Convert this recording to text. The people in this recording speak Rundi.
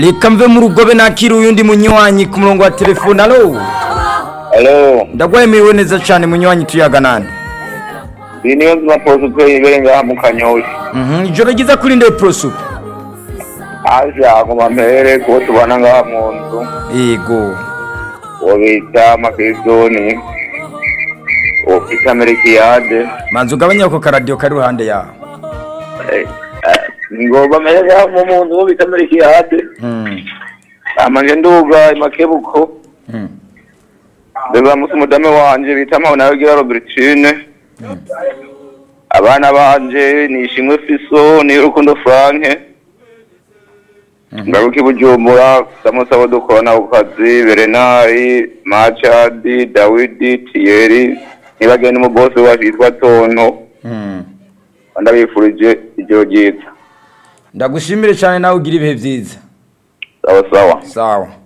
reka mve mu rugobe nakira uyundi munywanyi ku murongo wa telefone alo Alo, ndagwemiriwe neza cyane munywanyi tuyaga nande iyi niyo nzima posite ibere ngaha mu Kanyoshi. Mhm, ijoro ryiza kuri nde prosupe Aje aguma mpere kubo tubana ngaha mu nzu. yego Uwo bita Makedoni. Uwo bita Merikiyade. manzi ugabanya ako karadiyo kari iruhande yawe Eh, eh, Ngo bamere ngaha mu muntu uwo bita Merikiyade. Mhm, Amanje nduga imakebuko. mhm. Beba musi mudame wanje bita Mpabona Gira Robertine. Abana banje ni Ishimwe Fiso ni Rukundo Franke. Ngaruki Bujumbura Samusabo dukorana ku kazi Berenari Machadi Dawidi Thierry nibagenda mu boss wacu yitwa Tonto Mhm. ndabifurije ijoro ryiza ndagushimire cyane nawe ugira ibihe byiza sawa sawa sawa